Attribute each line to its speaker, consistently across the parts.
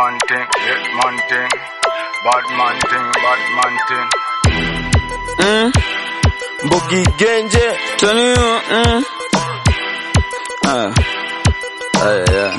Speaker 1: man thing, hit man thing, bad man thing, bad man thing.
Speaker 2: Mm. Mbogi Genje.
Speaker 3: Tell you, mm. Ah. Ah, yeah.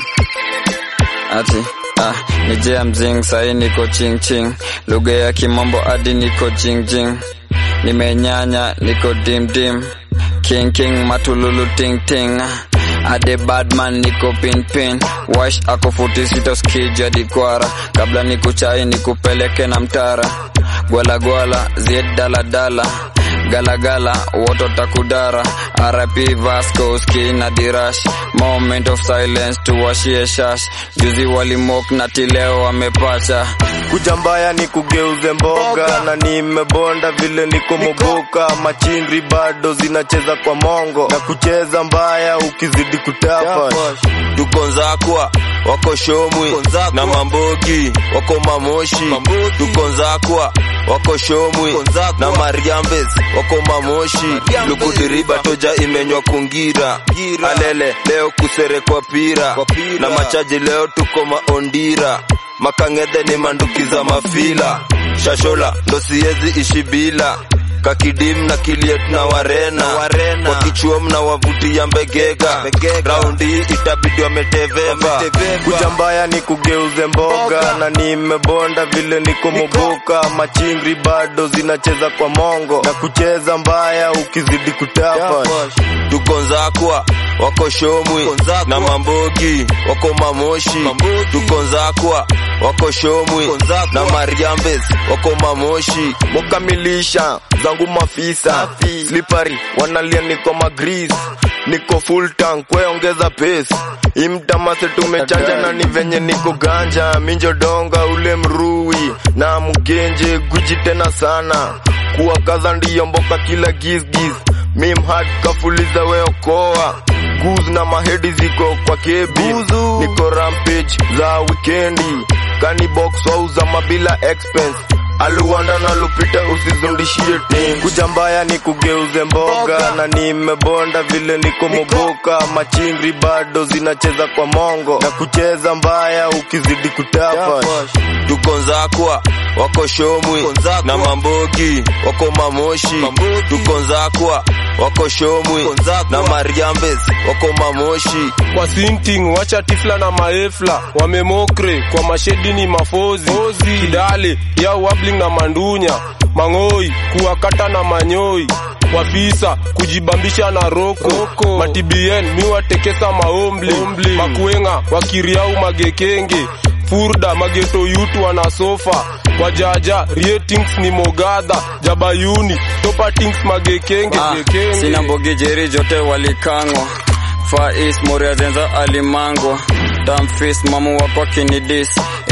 Speaker 3: Ati, ah, ni jia mzing sahi niko ching ching. Lugha ya kimombo hadi niko jing jing. Nimenyanya niko dim dim. King king matululu ting ting. Ade badman niko pin pin. Wash ako futi sita skija dikwara. Kabla nikuchai nikupeleke na mtara. Gwala gwala zied dala dala galagala woto takudara RIP Vasco skina dirash moment of silence tuwashie shash juzi walimok na tileo wamepacha
Speaker 2: Kuja mbaya ni kugeuze mboga na nimebonda vile niko moboka, machingri bado zinacheza kwa mongo na kucheza mbaya ukizidi kutapa.
Speaker 4: tuko nzakwa wako shomwi na mambogi wako mamoshi tuko nzakwa wako shomwi na mariambes wako mamoshi lukudiriba toja imenywa kungira alele leo kuserekwa pira na machaji leo tuko maondira makang'edhe ni mandukiza mafila shashola ndo siezi ishi bila kakidim na kiliet na warena, warena. wakichuom na wavutia mbegega raundi itabidi wameteveva
Speaker 2: Kuja mbaya ni kugeuze mboga na nimebonda vile niko moboka, machingri bado zinacheza kwa mongo na kucheza mbaya ukizidi kutapa.
Speaker 4: tuko nzakwa wako shomwi na mambogi wako mamoshi tuko nzakwa wako shomwi na mariambes wako mamoshi
Speaker 2: mukamilisha zangu mafisa slippery wanalia niko magris niko full tank kweongeza pace imtamase tumechanja na ni venye niko ganja minjodonga ule mrui na mgenje guji tena sana kuwakaza ndiyo mboka kila gisgis mimhad kafuliza weokoa guz na mahedi ziko kwa kebi niko rampage za wikendi kanibox wauza mabila expense aluwanda na lupita usizundishie tim kuja mbaya ni kugeuze mboga na nimebonda vile niko moboka machingri bado zinacheza kwa mongo na kucheza mbaya ukizidi kutapa
Speaker 4: tuko nzakwa wako shomwi na mambogi wako mamoshi tuko nzakwa wako shomwi na mariambes wako mamoshi
Speaker 5: kwa sinting wacha tifla na maefla wamemokre kwa mashedi ni mafozi kidale ya wabling na mandunya mang'oi kuwakata na manyoi wafisa kujibambisha na roko matibien miwatekesa maombli makuenga wakiriau magekenge furda mageto yutu wana sofa wajaja ratings ni mogadha jabayuni topatings magekenge
Speaker 3: Ah,
Speaker 5: gekenge.
Speaker 3: sina mbogi jeri jote walikangwa Far East Moria zenza alimango Damfist mamu wako kinidis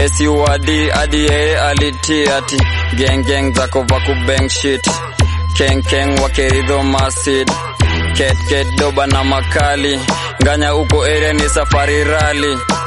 Speaker 3: SUAD hadi yeye aliti ati Gang gang zako vaku bang shit Keng keng wakeridho masid Ket ket doba na makali Nganya uko area ni safari rally